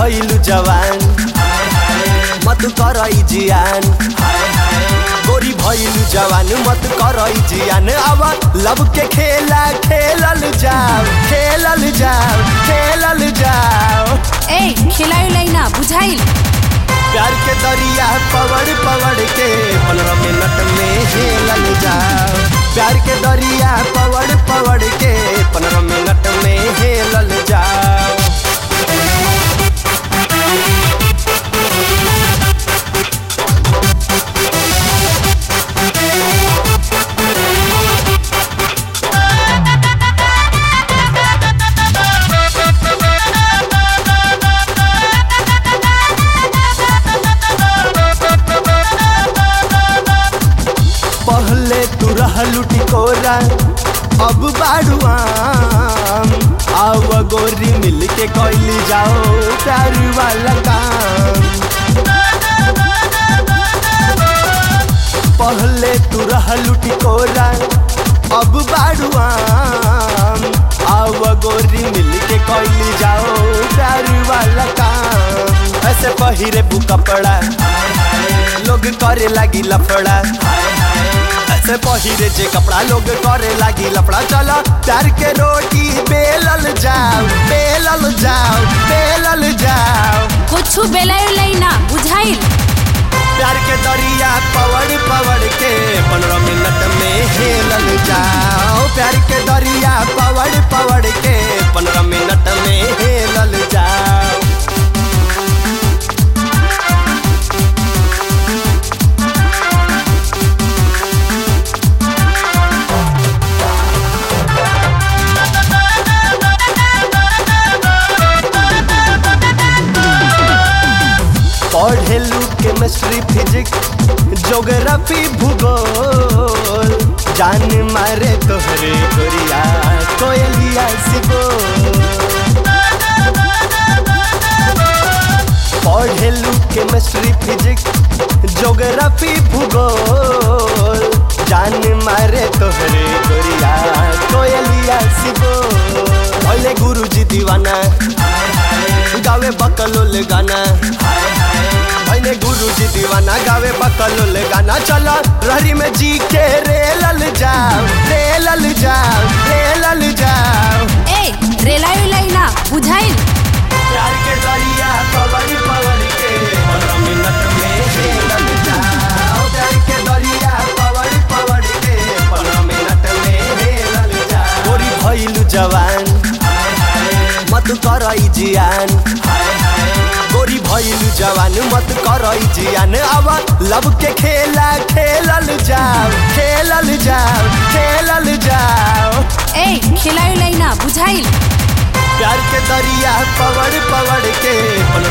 भइलु जवान मत करई जियान गोरी भइलु जवान मत करई जियान अब लब के खेला खेलल जाओ खेलल जाओ खेलल जाओ ए खेलायो लाइना बुझाइल प्यार के दरिया पवड़ पवड़ के पंद्रह मिनट में हेलल जाओ प्यार के दरिया पवड़ पवड़ के पंद्रह मिनट में हेलल जाओ पहले तू रहलू टिकोरा अब बाड़ुआम आव गोरी मिल के कैली जाओ प्यार वाला काम पहले तू रहलू टिकोरा अब बाड़ुआम आव गोरी मिल के कैली जाओ प्यार वाला काम ऐसे पहिरे बु कपड़ा लोग करे लगी लफड़ा ऐसे पहिरे जे कपड़ा लोग करे लगी लफड़ा चला प्यार के रोटी बेलल जाओ बेलल जाओ बेलल जाओ कुछ बेलायो लाइना बुझाइल प्यार के दरिया पवड़ पवड़ के पंद्रह मिनट में हेलल जाओ प्यार के दरिया पवड़ पवड़ के पंद्रह मिनट में हेलल जाओ पढ़ेलू केमिस्ट्री फिजिक्स जोग्राफी भूगोल जान मारे तोहरे गोरिया कोयलिया सिबो पढ़ेलू केमिस्ट्री फिजिक्स जोग्राफी भूगोल जान मारे तोहरे गोरिया कोयलिया सिबो पहले गुरुजी दीवाना गावे बकलोल गाना भैने गुरु जी दीवाना गावे बकलोल गाना चला रहरी में जी के रेलल जाओ रेलल जाओ रेलल जाओ ए रेलायो लाइना बुझाइल प्यार के दरिया पवड़ पवड़ के पंद्रह मिनट में हेलल जाओ प्यार के दरिया पवड़ पवड़ के पंद्रह मिनट में हेलल जाओ गोरी भइलु जवान मत करई जियान गोरी भइलु जवान मत करई जियान अब लब के खेला खेलल जाओ खेलल जाओ खेलल जाओ ए खेलायो लाइना बुझाइल प्यार के दरिया पवड़ पवड़ के